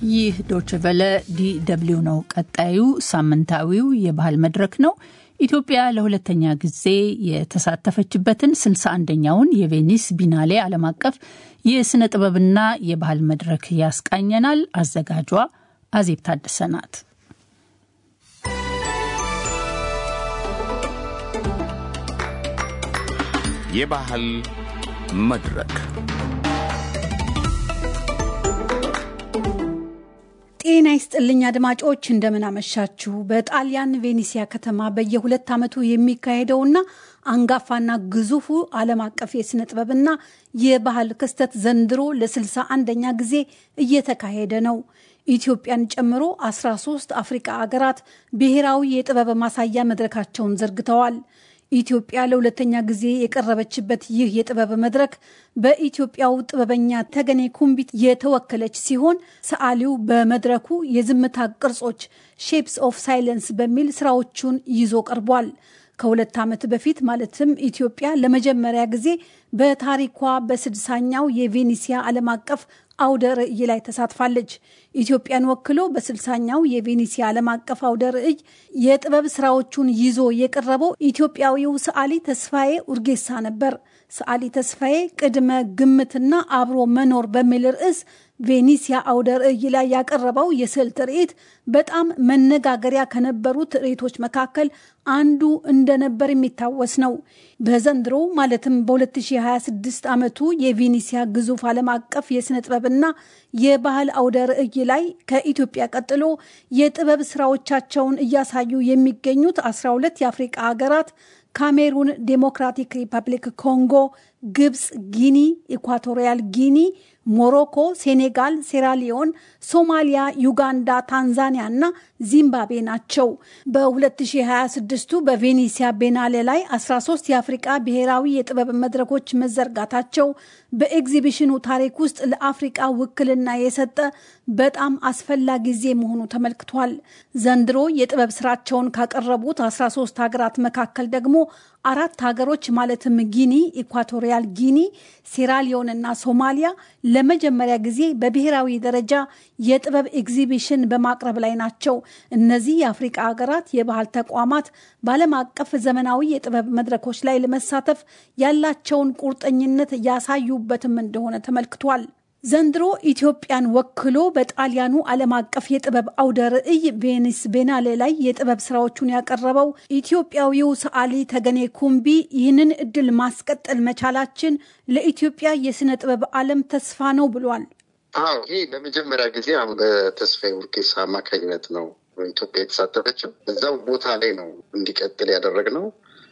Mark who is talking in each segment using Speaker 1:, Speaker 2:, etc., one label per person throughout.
Speaker 1: ይህ ዶችቨለ ዲደብሊው ነው። ቀጣዩ ሳምንታዊው የባህል መድረክ ነው። ኢትዮጵያ ለሁለተኛ ጊዜ የተሳተፈችበትን 61ኛውን የቬኒስ ቢናሌ ዓለም አቀፍ የሥነ ጥበብና የባህል መድረክ ያስቃኘናል። አዘጋጇ አዜብ ታደሰ ናት።
Speaker 2: የባህል መድረክ
Speaker 3: ጤና ይስጥልኝ አድማጮች፣ እንደምን አመሻችሁ። በጣሊያን ቬኒሲያ ከተማ በየሁለት ዓመቱ የሚካሄደውና አንጋፋና ግዙፉ ዓለም አቀፍ የሥነ ጥበብና የባህል ክስተት ዘንድሮ ለስልሳ አንደኛ ጊዜ እየተካሄደ ነው። ኢትዮጵያን ጨምሮ 13 አፍሪቃ አገራት ብሔራዊ የጥበብ ማሳያ መድረካቸውን ዘርግተዋል። ኢትዮጵያ ለሁለተኛ ጊዜ የቀረበችበት ይህ የጥበብ መድረክ በኢትዮጵያው ጥበበኛ ተገኔ ኩምቢት የተወከለች ሲሆን ሰዓሊው በመድረኩ የዝምታ ቅርጾች ሼፕስ ኦፍ ሳይለንስ በሚል ስራዎቹን ይዞ ቀርቧል። ከሁለት ዓመት በፊት ማለትም ኢትዮጵያ ለመጀመሪያ ጊዜ በታሪኳ በስድሳኛው የቬኒሲያ ዓለም አቀፍ አውደ ርዕይ ላይ ተሳትፋለች። ኢትዮጵያን ወክሎ በስልሳኛው የቬኒሲያ ዓለም አቀፍ አውደ ርዕይ የጥበብ ስራዎቹን ይዞ የቀረበው ኢትዮጵያዊው ሰዓሊ ተስፋዬ ኡርጌሳ ነበር። ሰዓሊ ተስፋዬ ቅድመ ግምትና አብሮ መኖር በሚል ርዕስ ቬኒሲያ አውደ ርዕይ ላይ ያቀረበው የስዕል ትርኢት በጣም መነጋገሪያ ከነበሩ ትርኢቶች መካከል አንዱ እንደነበር የሚታወስ ነው። በዘንድሮ ማለትም በ2026 ዓመቱ የቬኒሲያ ግዙፍ ዓለም አቀፍ የሥነ ጥበብና የባህል አውደ ርዕይ ላይ ከኢትዮጵያ ቀጥሎ የጥበብ ስራዎቻቸውን እያሳዩ የሚገኙት 12 የአፍሪቃ ሀገራት ካሜሩን፣ ዴሞክራቲክ ሪፐብሊክ ኮንጎ፣ ግብፅ፣ ጊኒ፣ ኢኳቶሪያል ጊኒ፣ ሞሮኮ፣ ሴኔጋል፣ ሴራሊዮን፣ ሶማሊያ፣ ዩጋንዳ፣ ታንዛኒያ እና ዚምባብዌ ናቸው። በ2026ቱ በቬኒሲያ ቤናሌ ላይ 13 የአፍሪቃ ብሔራዊ የጥበብ መድረኮች መዘርጋታቸው በኤግዚቢሽኑ ታሪክ ውስጥ ለአፍሪቃ ውክልና የሰጠ በጣም አስፈላጊ ጊዜ መሆኑ ተመልክቷል። ዘንድሮ የጥበብ ስራቸውን ካቀረቡት 13 ሀገራት መካከል ደግሞ አራት ሀገሮች ማለትም ጊኒ፣ ኢኳቶሪያል ጊኒ፣ ሴራሊዮን እና ሶማሊያ ለመጀመሪያ ጊዜ በብሔራዊ ደረጃ የጥበብ ኤግዚቢሽን በማቅረብ ላይ ናቸው። እነዚህ የአፍሪቃ ሀገራት የባህል ተቋማት በዓለም አቀፍ ዘመናዊ የጥበብ መድረኮች ላይ ለመሳተፍ ያላቸውን ቁርጠኝነት ያሳዩበትም እንደሆነ ተመልክቷል። ዘንድሮ ኢትዮጵያን ወክሎ በጣሊያኑ ዓለም አቀፍ የጥበብ አውደ ርዕይ ቬኒስ ቤናሌ ላይ የጥበብ ስራዎቹን ያቀረበው ኢትዮጵያዊው ሰዓሊ ተገኔ ኩምቢ ይህንን እድል ማስቀጠል መቻላችን ለኢትዮጵያ የሥነ ጥበብ ዓለም ተስፋ ነው ብሏል።
Speaker 4: አዎ ይህ ለመጀመሪያ ጊዜ አሁን በተስፋዬ ኡርጌሳ አማካኝነት ነው ኢትዮጵያ የተሳተፈችው። እዛው ቦታ ላይ ነው እንዲቀጥል ያደረግነው።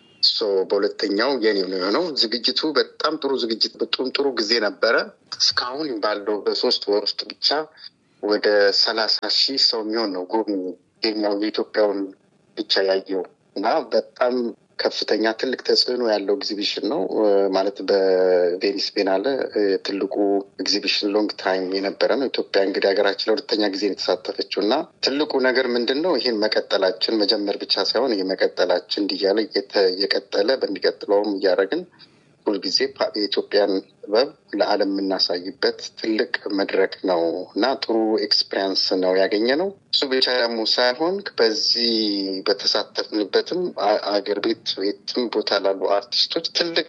Speaker 4: በሁለተኛው የኔ ነው የሆነው። ዝግጅቱ በጣም ጥሩ ዝግጅት፣ በጣም ጥሩ ጊዜ ነበረ። እስካሁን ባለው በሶስት ወር ውስጥ ብቻ ወደ ሰላሳ ሺህ ሰው የሚሆን ነው ጎብኚ የኛው የኢትዮጵያውን ብቻ ያየው እና በጣም ከፍተኛ ትልቅ ተጽዕኖ ያለው ኤግዚቢሽን ነው ማለት በቬኒስ ቤናለ ትልቁ ኤግዚቢሽን ሎንግ ታይም የነበረ ነው። ኢትዮጵያ እንግዲህ ሀገራችን ለሁለተኛ ጊዜ የተሳተፈችው እና ትልቁ ነገር ምንድን ነው? ይህን መቀጠላችን መጀመር ብቻ ሳይሆን ይህ መቀጠላችን እንዲያለ እየቀጠለ በሚቀጥለውም እያደረግን ሁልጊዜ የኢትዮጵያን ጥበብ ለዓለም የምናሳይበት ትልቅ መድረክ ነው እና ጥሩ ኤክስፔሪንስ ነው ያገኘ ነው። እሱ ብቻ ደግሞ ሳይሆን በዚህ በተሳተፍንበትም አገር ቤት የትም ቦታ ላሉ አርቲስቶች ትልቅ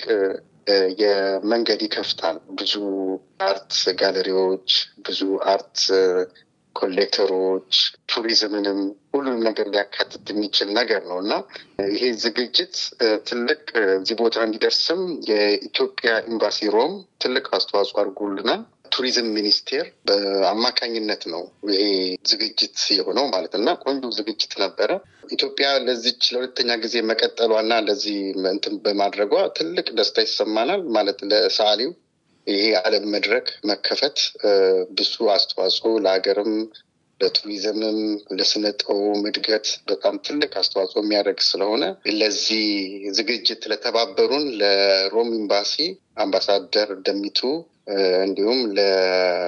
Speaker 4: የመንገድ ይከፍታል። ብዙ አርት ጋለሪዎች፣ ብዙ አርት ኮሌክተሮች፣ ቱሪዝምንም ሁሉንም ነገር ሊያካትት የሚችል ነገር ነው እና ይሄ ዝግጅት ትልቅ እዚህ ቦታ እንዲደርስም የኢትዮጵያ ኤምባሲ ሮም ትልቅ አስተዋጽኦ አድርጎልናል። ቱሪዝም ሚኒስቴር በአማካኝነት ነው ይሄ ዝግጅት የሆነው ማለት እና ቆንጆ ዝግጅት ነበረ። ኢትዮጵያ ለዚች ለሁለተኛ ጊዜ መቀጠሏና ለዚህ እንትን በማድረጓ ትልቅ ደስታ ይሰማናል ማለት ለሰዓሊው ይሄ ዓለም መድረክ መከፈት ብዙ አስተዋጽኦ ለሀገርም ለቱሪዝምም ለስነ ጥበቡም እድገት በጣም ትልቅ አስተዋጽኦ የሚያደርግ ስለሆነ ለዚህ ዝግጅት ለተባበሩን ለሮም ኤምባሲ አምባሳደር ደሚቱ እንዲሁም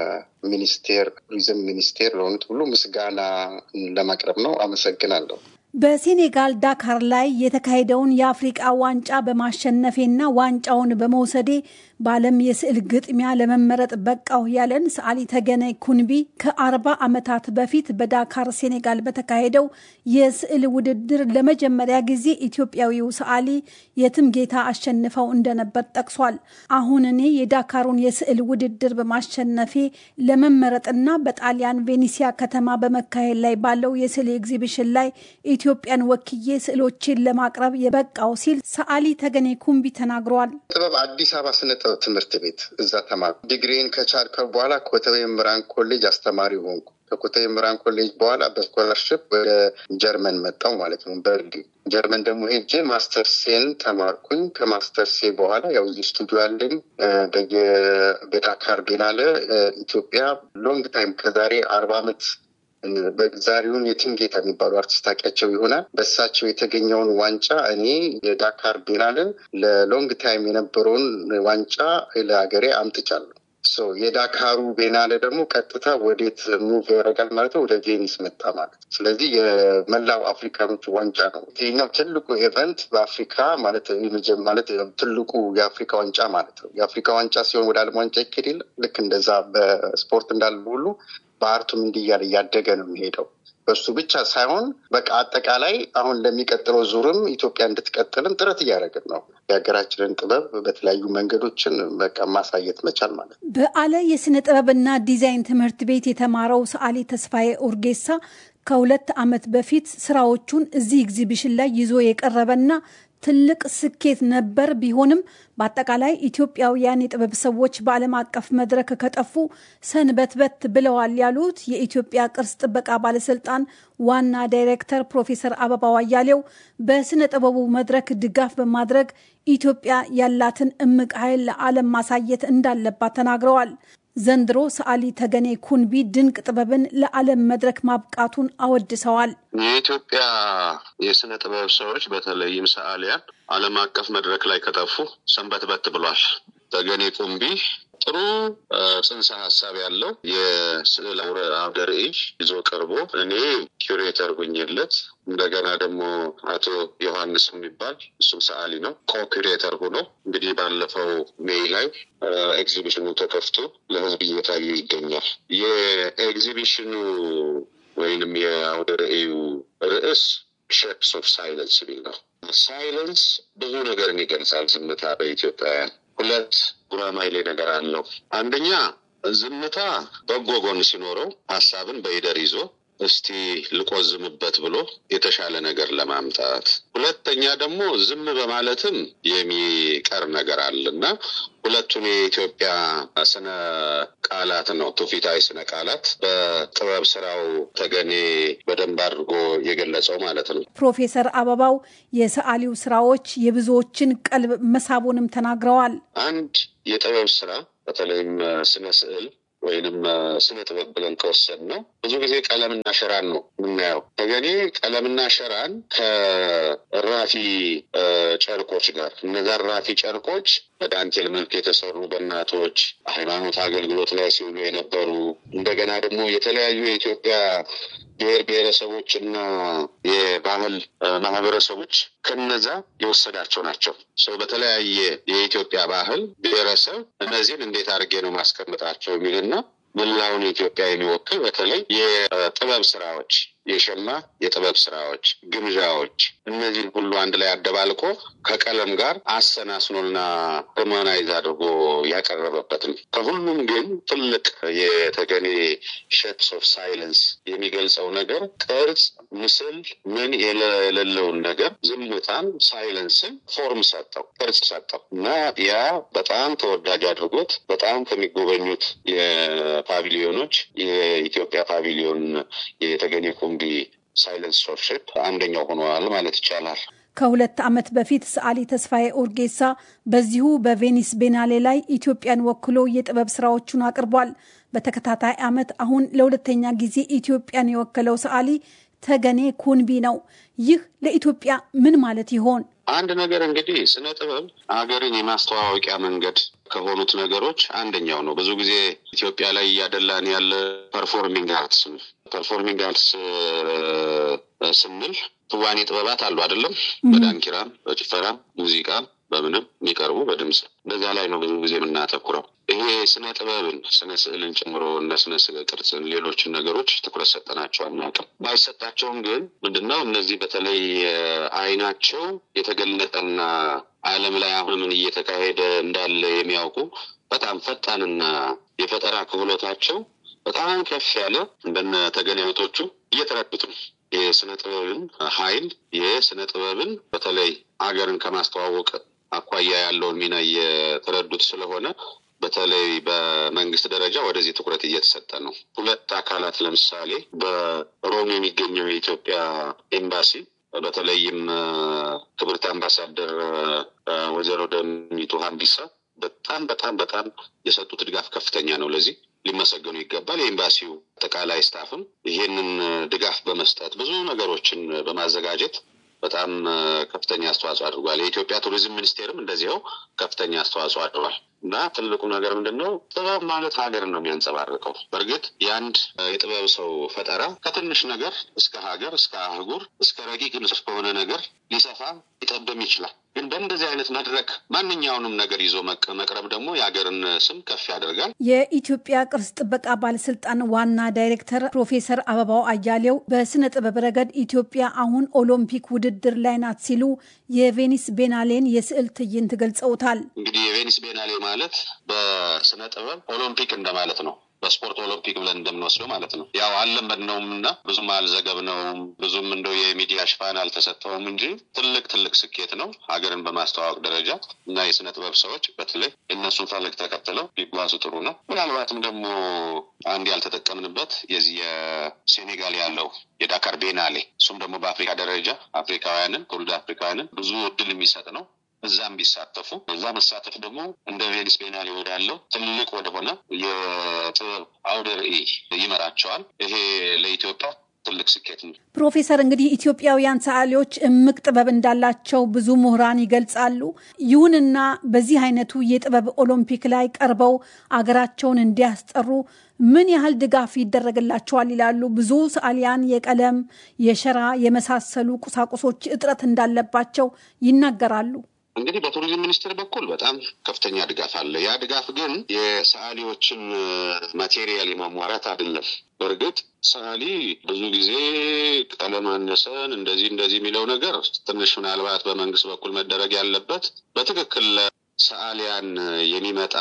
Speaker 4: ለሚኒስቴር ቱሪዝም ሚኒስቴር ለሆኑት ሁሉ ምስጋና ለማቅረብ ነው። አመሰግናለሁ።
Speaker 3: በሴኔጋል ዳካር ላይ የተካሄደውን የአፍሪቃ ዋንጫ በማሸነፌና ዋንጫውን በመውሰዴ በዓለም የስዕል ግጥሚያ ለመመረጥ በቃው ያለን ሰዓሊ ተገነ ኩንቢ ከአርባ ዓመታት በፊት በዳካር ሴኔጋል በተካሄደው የስዕል ውድድር ለመጀመሪያ ጊዜ ኢትዮጵያዊው ሰዓሊ የትም ጌታ አሸንፈው እንደነበር ጠቅሷል። አሁን እኔ የዳካሩን የስዕል ውድድር በማሸነፌ ለመመረጥና በጣሊያን ቬኒሲያ ከተማ በመካሄድ ላይ ባለው የስዕል ኤግዚቢሽን ላይ ኢትዮጵያን ወክዬ ስዕሎችን ለማቅረብ የበቃው ሲል ሰዓሊ ተገኔ ኩምቢ ተናግረዋል።
Speaker 4: ጥበብ አዲስ አበባ ስነ ጥበብ ትምህርት ቤት እዛ ተማርኩ። ዲግሪን ከቻልከው በኋላ ኮተቤ ምራን ኮሌጅ አስተማሪ ሆንኩ። ከኮተቤ ምራን ኮሌጅ በኋላ በስኮላርሽፕ ወደ ጀርመን መጣው ማለት ነው። በርግ ጀርመን ደግሞ ሄጄ ማስተርሴን ተማርኩኝ። ከማስተርሴ በኋላ ያው እዚህ ስቱዲዮ ያለኝ በዳካር ቤናለ ኢትዮጵያ ሎንግ ታይም ከዛሬ አርባ ዓመት በዛሬውን የትምጌታ የሚባሉ አርቲስት ታውቂያቸው ይሆናል። በእሳቸው የተገኘውን ዋንጫ እኔ የዳካር ቢናልን ለሎንግ ታይም የነበረውን ዋንጫ ለሀገሬ አምጥቻለሁ። የዳካሩ ቤናለ ደግሞ ቀጥታ ወዴት ሙቭ ያደርጋል ማለት ነው? ወደ ቬኒስ መጣ ማለት ነው። ስለዚህ የመላው አፍሪካኖች ዋንጫ ነው። ይሄኛው ትልቁ ኢቨንት በአፍሪካ ማለት ማለት ትልቁ የአፍሪካ ዋንጫ ማለት ነው። የአፍሪካ ዋንጫ ሲሆን ወደ ዓለም ዋንጫ ይኬድ የለ ልክ እንደዛ በስፖርት እንዳለ ሁሉ በአርቱም እንዲህ እያለ እያደገ ነው የሚሄደው። በሱ ብቻ ሳይሆን በቃ አጠቃላይ አሁን ለሚቀጥለው ዙርም ኢትዮጵያ እንድትቀጥልም ጥረት እያደረግን ነው። የሀገራችንን ጥበብ በተለያዩ መንገዶችን በቃ ማሳየት መቻል ማለት ነው።
Speaker 3: በአለ የስነ ጥበብና ዲዛይን ትምህርት ቤት የተማረው ሰዓሊ ተስፋዬ ኡርጌሳ ከሁለት ዓመት በፊት ስራዎቹን እዚህ ኤግዚቢሽን ላይ ይዞ የቀረበና ትልቅ ስኬት ነበር። ቢሆንም በአጠቃላይ ኢትዮጵያውያን የጥበብ ሰዎች በዓለም አቀፍ መድረክ ከጠፉ ሰንበትበት ብለዋል ያሉት የኢትዮጵያ ቅርስ ጥበቃ ባለስልጣን ዋና ዳይሬክተር ፕሮፌሰር አበባው አያሌው በስነ ጥበቡ መድረክ ድጋፍ በማድረግ ኢትዮጵያ ያላትን እምቅ ኃይል ለዓለም ማሳየት እንዳለባት ተናግረዋል። ዘንድሮ ሰዓሊ ተገኔ ኩንቢ ድንቅ ጥበብን ለዓለም መድረክ ማብቃቱን አወድሰዋል።
Speaker 5: የኢትዮጵያ የስነ ጥበብ ሰዎች በተለይም ሰዓሊያን ዓለም አቀፍ መድረክ ላይ ከጠፉ ሰንበትበት ብሏል። ተገኔ ኩንቢ ጥሩ ጽንሰ ሀሳብ ያለው የስዕል አውደ ርዕይ ይዞ ቀርቦ እኔ ኪዩሬተር ሁኝለት እንደገና ደግሞ አቶ ዮሐንስ የሚባል እሱም ሰዓሊ ነው ኮኪሬተር ሆኖ እንግዲህ ባለፈው ሜይ ላይ ኤግዚቢሽኑ ተከፍቶ ለሕዝብ እየታየ ይገኛል። የኤግዚቢሽኑ ወይንም የአውደ ርዕዩ ርዕስ ሼፕስ ኦፍ ሳይለንስ የሚል ነው። ሳይለንስ ብዙ ነገርን ይገልጻል። ዝምታ በኢትዮጵያውያን ሁለት ጉራማይሌ ነገር አለው። አንደኛ ዝምታ በጎ ጎን ሲኖረው ሀሳብን በይደር ይዞ እስቲ ልቆዝምበት ብሎ የተሻለ ነገር ለማምጣት፣ ሁለተኛ ደግሞ ዝም በማለትም የሚቀር ነገር አለ እና ሁለቱን የኢትዮጵያ ስነ ቃላት ነው ትውፊታዊ ስነ ቃላት በጥበብ ስራው ተገኔ በደንብ አድርጎ የገለጸው ማለት ነው።
Speaker 3: ፕሮፌሰር አበባው የሰዓሊው ስራዎች የብዙዎችን ቀልብ መሳቡንም ተናግረዋል።
Speaker 5: አንድ የጥበብ ስራ በተለይም ስነ ስዕል ወይንም ስነ ጥበብ ብለን ከወሰድ ነው ብዙ ጊዜ ቀለምና ሸራን ነው የምናየው። ተገኔ ቀለምና ሸራን ከራፊ ጨርቆች ጋር እነዛ ራፊ ጨርቆች በዳንቴል መልክ የተሰሩ በእናቶች ሃይማኖት አገልግሎት ላይ ሲውሉ የነበሩ እንደገና ደግሞ የተለያዩ የኢትዮጵያ ብሔር ብሔረሰቦች እና የባህል ማህበረሰቦች ከነዛ የወሰዳቸው ናቸው። ሰው በተለያየ የኢትዮጵያ ባህል ብሔረሰብ እነዚህን እንዴት አድርጌ ነው ማስቀምጣቸው የሚልና መላውን ኢትዮጵያ የሚወክል በተለይ የጥበብ ስራዎች የሸማ የጥበብ ስራዎች፣ ግምዣዎች እነዚህን ሁሉ አንድ ላይ አደባልቆ ከቀለም ጋር አሰናስኖና ርሞናይዝ አድርጎ ያቀረበበት ነው። ከሁሉም ግን ትልቅ የተገኔ ሼፕስ ኦፍ ሳይለንስ የሚገልጸው ነገር ቅርጽ፣ ምስል ምን የሌለውን ነገር ዝምታን፣ ሳይለንስን ፎርም ሰጠው፣ ቅርጽ ሰጠው እና ያ በጣም ተወዳጅ አድርጎት በጣም ከሚጎበኙት የፓቪሊዮኖች የኢትዮጵያ ፓቪሊዮን የተገኔ ኩምቢ ሳይለንስ ኦፍ ሼፕ አንደኛው ሆነዋል ማለት ይቻላል።
Speaker 3: ከሁለት ዓመት በፊት ሰዓሊ ተስፋዬ ኡርጌሳ በዚሁ በቬኒስ ቤናሌ ላይ ኢትዮጵያን ወክሎ የጥበብ ስራዎቹን አቅርቧል። በተከታታይ ዓመት አሁን ለሁለተኛ ጊዜ ኢትዮጵያን የወከለው ሰዓሊ ተገኔ ኩንቢ ነው። ይህ ለኢትዮጵያ ምን ማለት ይሆን?
Speaker 5: አንድ ነገር እንግዲህ ስነ ጥበብ ሀገርን የማስተዋወቂያ መንገድ ከሆኑት ነገሮች አንደኛው ነው። ብዙ ጊዜ ኢትዮጵያ ላይ እያደላን ያለ ፐርፎርሚንግ አርትስ ነው። ፐርፎርሚንግ አርትስ ስንል ትዋኔ ጥበባት አሉ አይደለም? በዳንኪራም፣ በጭፈራም፣ ሙዚቃ በምንም የሚቀርቡ በድምፅ በዛ ላይ ነው ብዙ ጊዜ የምናተኩረው። ይሄ ስነ ጥበብን ስነ ስዕልን ጨምሮ እነ ስነ ስዕል ቅርጽን፣ ሌሎችን ነገሮች ትኩረት ሰጠናቸው አናውቅም። ባይሰጣቸውም ግን ምንድነው እነዚህ በተለይ አይናቸው የተገለጠና ዓለም ላይ አሁን ምን እየተካሄደ እንዳለ የሚያውቁ በጣም ፈጣንና የፈጠራ ክህሎታቸው በጣም ከፍ ያለ እንደነ ተገናኝቶቹ እየተረዱት ነው። የስነ ጥበብን ኃይል የስነ ጥበብን በተለይ አገርን ከማስተዋወቅ አኳያ ያለውን ሚና እየተረዱት ስለሆነ በተለይ በመንግስት ደረጃ ወደዚህ ትኩረት እየተሰጠ ነው። ሁለት አካላት ለምሳሌ በሮም የሚገኘው የኢትዮጵያ ኤምባሲ በተለይም ክብርት አምባሳደር ወይዘሮ ደሚቱ ሀምቢሳ በጣም በጣም በጣም የሰጡት ድጋፍ ከፍተኛ ነው። ለዚህ ሊመሰገኑ ይገባል። የኤምባሲው አጠቃላይ ስታፍም ይሄንን ድጋፍ በመስጠት ብዙ ነገሮችን በማዘጋጀት በጣም ከፍተኛ አስተዋጽኦ አድርጓል። የኢትዮጵያ ቱሪዝም ሚኒስቴርም እንደዚያው ከፍተኛ አስተዋጽኦ አድርጓል እና ትልቁ ነገር ምንድን ነው? ጥበብ ማለት ሀገርን ነው የሚያንጸባርቀው። በእርግጥ የአንድ የጥበብ ሰው ፈጠራ ከትንሽ ነገር እስከ ሀገር፣ እስከ አህጉር፣ እስከ ረቂቅ ንስፍ ከሆነ ነገር ሊሰፋ ሊጠብም ይችላል። ግን በእንደዚህ አይነት መድረክ ማንኛውንም ነገር ይዞ መቅረብ ደግሞ የሀገርን ስም ከፍ ያደርጋል።
Speaker 3: የኢትዮጵያ ቅርስ ጥበቃ ባለስልጣን ዋና ዳይሬክተር ፕሮፌሰር አበባው አያሌው በስነ ጥበብ ረገድ ኢትዮጵያ አሁን ኦሎምፒክ ውድድር ላይ ናት ሲሉ የቬኒስ ቤናሌን የስዕል ትዕይንት ገልጸውታል።
Speaker 5: እንግዲህ የቬኒስ ቤናሌ ማለት በስነ ጥበብ ኦሎምፒክ እንደማለት ነው። በስፖርት ኦሎምፒክ ብለን እንደምንወስደው ማለት ነው። ያው አልለመድነውም እና ብዙም አልዘገብነውም፣ ብዙም እንደው የሚዲያ ሽፋን አልተሰጠውም እንጂ ትልቅ ትልቅ ስኬት ነው ሀገርን በማስተዋወቅ ደረጃ እና የስነ ጥበብ ሰዎች በተለይ የእነሱን ፈለግ ተከትለው ቢጓዙ ጥሩ ነው። ምናልባትም ደግሞ አንድ ያልተጠቀምንበት የዚህ የሴኔጋል ያለው የዳካር ቤናሌ እሱም ደግሞ በአፍሪካ ደረጃ አፍሪካውያንን ትውልደ አፍሪካውያንን ብዙ እድል የሚሰጥ ነው። እዛም ቢሳተፉ እዛ መሳተፍ ደግሞ እንደ ቬኒስ ቤናሌ ወዳለው ትልቅ ወደሆነ የጥበብ አውደ ርዕይ ይመራቸዋል። ይሄ ለኢትዮጵያ ትልቅ ስኬት ነው።
Speaker 3: ፕሮፌሰር እንግዲህ ኢትዮጵያውያን ሰዓሊዎች እምቅ ጥበብ እንዳላቸው ብዙ ምሁራን ይገልጻሉ። ይሁንና በዚህ አይነቱ የጥበብ ኦሎምፒክ ላይ ቀርበው አገራቸውን እንዲያስጠሩ ምን ያህል ድጋፍ ይደረግላቸዋል ይላሉ። ብዙ ሰዓሊያን የቀለም፣ የሸራ የመሳሰሉ ቁሳቁሶች እጥረት እንዳለባቸው ይናገራሉ።
Speaker 5: እንግዲህ በቱሪዝም ሚኒስቴር በኩል በጣም ከፍተኛ ድጋፍ አለ። ያ ድጋፍ ግን የሰዓሊዎችን ማቴሪያል የማሟራት አይደለም። በእርግጥ ሰዓሊ ብዙ ጊዜ ቀለም አነሰን እንደዚህ እንደዚህ የሚለው ነገር ትንሽ ምናልባት በመንግስት በኩል መደረግ ያለበት በትክክል ሰዓሊያን የሚመጣ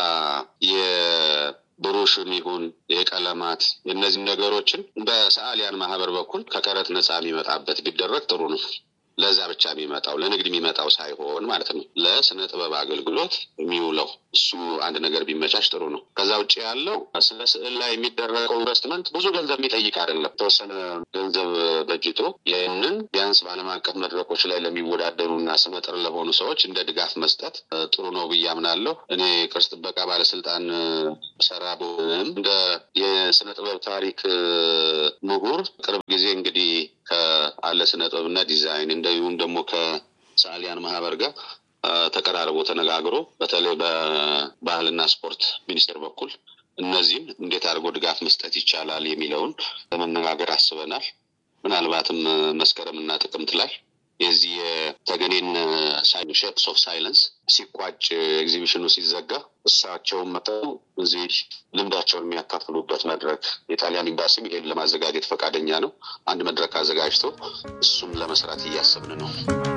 Speaker 5: የብሩሽም ይሁን የቀለማት የእነዚህ ነገሮችን በሰዓሊያን ማህበር በኩል ከቀረጥ ነፃ የሚመጣበት ቢደረግ ጥሩ ነው። ለዛ ብቻ የሚመጣው ለንግድ የሚመጣው ሳይሆን ማለት ነው። ለስነ ጥበብ አገልግሎት የሚውለው እሱ አንድ ነገር ቢመቻች ጥሩ ነው። ከዛ ውጭ ያለው ስነ ስዕል ላይ የሚደረገው ኢንቨስትመንት ብዙ ገንዘብ የሚጠይቅ አይደለም። የተወሰነ ገንዘብ በጅቶ ይህንን ቢያንስ በዓለም አቀፍ መድረኮች ላይ ለሚወዳደሩ እና ስመጥር ለሆኑ ሰዎች እንደ ድጋፍ መስጠት ጥሩ ነው ብዬ አምናለሁ። እኔ ቅርስ ጥበቃ ባለስልጣን ሰራ ብሆንም እንደ የስነ ጥበብ ታሪክ ምሁር ቅርብ ጊዜ እንግዲህ ከአለ ስነ ጥበብና ዲዛይን እንደዚሁም ደግሞ ከሰዓሊያን ማህበር ጋር ተቀራርቦ ተነጋግሮ በተለይ በባህልና ስፖርት ሚኒስቴር በኩል እነዚህም እንዴት አድርጎ ድጋፍ መስጠት ይቻላል የሚለውን ለመነጋገር አስበናል። ምናልባትም መስከረም እና ጥቅምት ላይ የዚህ የተገኔን ሼፕስ ኦፍ ሳይለንስ ሲቋጭ ኤግዚቢሽኑ ሲዘጋ እሳቸውን መጥተው እዚህ ልምዳቸውን የሚያካፍሉበት መድረክ የጣሊያን ኤምባሲም ይሄን ለማዘጋጀት ፈቃደኛ ነው። አንድ መድረክ አዘጋጅቶ እሱን ለመስራት እያሰብን ነው።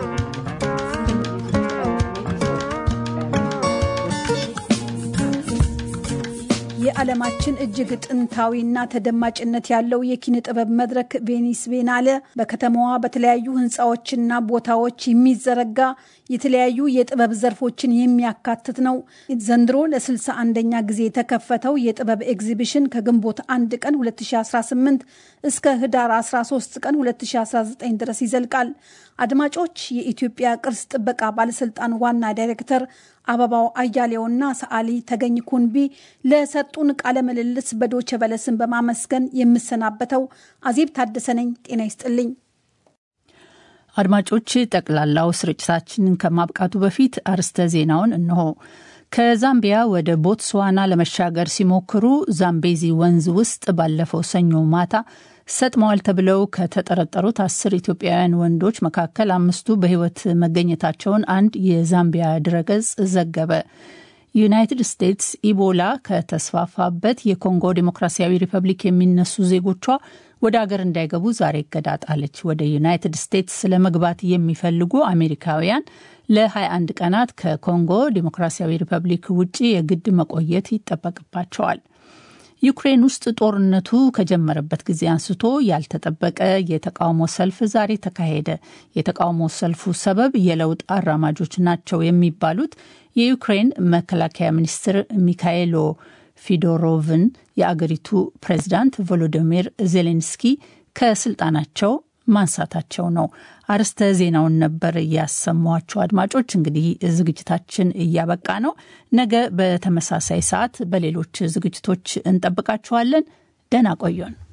Speaker 3: የዓለማችን እጅግ ጥንታዊና ተደማጭነት ያለው የኪነ ጥበብ መድረክ ቬኒስ ቤናለ በከተማዋ በተለያዩ ህንፃዎችና ቦታዎች የሚዘረጋ የተለያዩ የጥበብ ዘርፎችን የሚያካትት ነው። ዘንድሮ ለስልሳ አንደኛ ጊዜ የተከፈተው የጥበብ ኤግዚቢሽን ከግንቦት አንድ ቀን 2018 እስከ ህዳር 13 ቀን 2019 ድረስ ይዘልቃል። አድማጮች፣ የኢትዮጵያ ቅርስ ጥበቃ ባለስልጣን ዋና ዳይሬክተር አበባው አያሌውና ሰዓሊ ተገኝ ኩንቢ ለሰጡን ቃለ ምልልስ በዶቸ በለስን በማመስገን የምሰናበተው አዜብ ታደሰ ነኝ። ጤና ይስጥልኝ።
Speaker 1: አድማጮች፣ ጠቅላላው ስርጭታችንን ከማብቃቱ በፊት አርስተ ዜናውን እንሆ። ከዛምቢያ ወደ ቦትስዋና ለመሻገር ሲሞክሩ ዛምቤዚ ወንዝ ውስጥ ባለፈው ሰኞ ማታ ሰጥመዋል ተብለው ከተጠረጠሩት አስር ኢትዮጵያውያን ወንዶች መካከል አምስቱ በሕይወት መገኘታቸውን አንድ የዛምቢያ ድረገጽ ዘገበ። ዩናይትድ ስቴትስ ኢቦላ ከተስፋፋበት የኮንጎ ዴሞክራሲያዊ ሪፐብሊክ የሚነሱ ዜጎቿ ወደ አገር እንዳይገቡ ዛሬ እገዳ ጣለች። ወደ ዩናይትድ ስቴትስ ለመግባት የሚፈልጉ አሜሪካውያን ለ21 ቀናት ከኮንጎ ዴሞክራሲያዊ ሪፐብሊክ ውጭ የግድ መቆየት ይጠበቅባቸዋል። ዩክሬን ውስጥ ጦርነቱ ከጀመረበት ጊዜ አንስቶ ያልተጠበቀ የተቃውሞ ሰልፍ ዛሬ ተካሄደ። የተቃውሞ ሰልፉ ሰበብ የለውጥ አራማጆች ናቸው የሚባሉት የዩክሬን መከላከያ ሚኒስትር ሚካኤሎ ፊዶሮቭን የአገሪቱ ፕሬዚዳንት ቮሎዲሚር ዜሌንስኪ ከስልጣናቸው ማንሳታቸው ነው። አርስተ ዜናውን ነበር እያሰሟቸው። አድማጮች እንግዲህ ዝግጅታችን እያበቃ ነው። ነገ በተመሳሳይ ሰዓት በሌሎች ዝግጅቶች እንጠብቃችኋለን። ደህና ቆዩን።